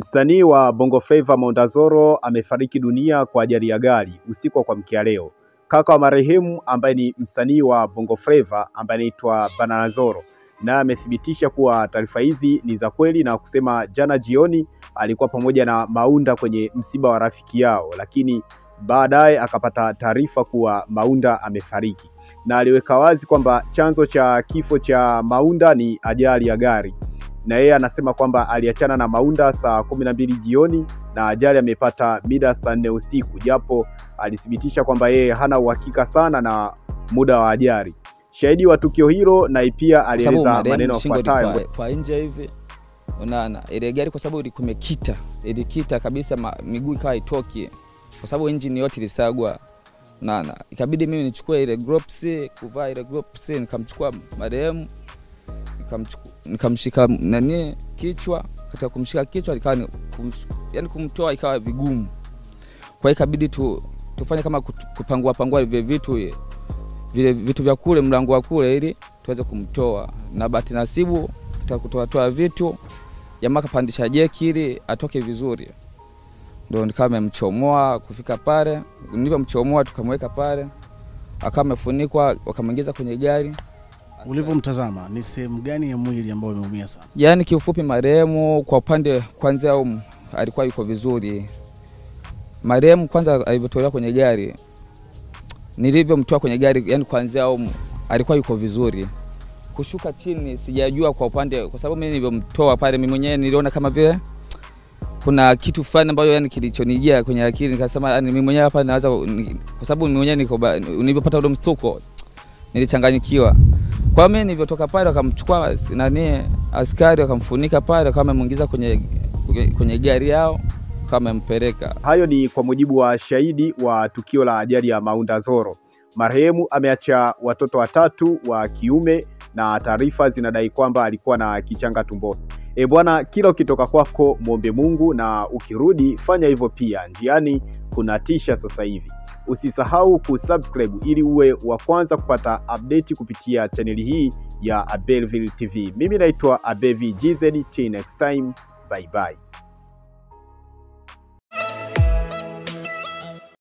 Msanii wa Bongo Flava Maunda Zoro amefariki dunia kwa ajali ya gari usiku wa kuamkia leo. Kaka wa marehemu ambaye ni msanii wa Bongo Flava ambaye anaitwa Banana Zoro naye amethibitisha kuwa taarifa hizi ni za kweli na kusema jana jioni alikuwa pamoja na Maunda kwenye msiba wa rafiki yao, lakini baadaye akapata taarifa kuwa Maunda amefariki, na aliweka wazi kwamba chanzo cha kifo cha Maunda ni ajali ya gari na yeye anasema kwamba aliachana na Maunda saa kumi na mbili jioni na ajali amepata mida saa nne usiku, japo alithibitisha kwamba yeye hana uhakika sana na muda wa ajali. Shahidi wa tukio hilo naye pia alieleza maneno yafuatayo. kwa, kwa nje hivi unaona ile gari kwa sababu ilikuwa imekita ilikita kabisa ma, miguu ikawa itoki kwa sababu engine yote ilisagwa unaona ikabidi mimi nichukue ile gloves kuvaa ile gloves nikamchukua marehemu nikamchuku- nikamshika nani kichwa katika kumshika kichwa ikawa ni kum, yani kumtoa ikawa vigumu kwa hiyo ikabidi tu, tufanye kama kut- kupangua pangua vile vitu vile vitu vya kule mlango wa kule ili tuweze kumtoa na bahati nasibu katika kutoatoa vitu jamaa kapandisha jeki ili atoke vizuri ndo nikawa memchomoa kufika pale nilivyomchomoa tukamweka pale akawa amefunikwa wakamwingiza kwenye gari Ulivyomtazama ni sehemu gani ya mwili ambayo umeumia sana? yaani kiufupi marehemu kwa upande kwanza um, alikuwa yuko vizuri marehemu kwanza alivyotolewa kwenye gari nilivyomtoa kwenye gari yani kwanzia um, alikuwa yuko vizuri kushuka chini sijajua kwa upande kwa sababu mimi nilivyomtoa pale mimi mwenyewe niliona kama vile kuna kitu fulani ambayo yani kilichonijia kwenye akili nikasema yani mimi mwenyewe hapa naweza ni- kwa sababu mimi mwenyewe niko ba- nilivyopata ule mstuko nilichanganyikiwa kwa mimi nilivyotoka pale wakamchukua as- nani askari wakamfunika pale wakawa wamemwingiza kwenye, kwenye gari yao wakawa wamempeleka Hayo ni kwa mujibu wa shahidi wa tukio la ajali ya Maunda Zoro. Marehemu ameacha watoto watatu wa kiume na taarifa zinadai kwamba alikuwa na kichanga tumboni. E bwana, kila ukitoka kwako mwombe Mungu na ukirudi fanya hivyo pia. Njiani kuna tisha sasa hivi. Usisahau kusubscribe ili uwe wa kwanza kupata update kupitia chaneli hii ya Abelville TV. Mimi naitwa Abevi GZ. Till next time, bye bye.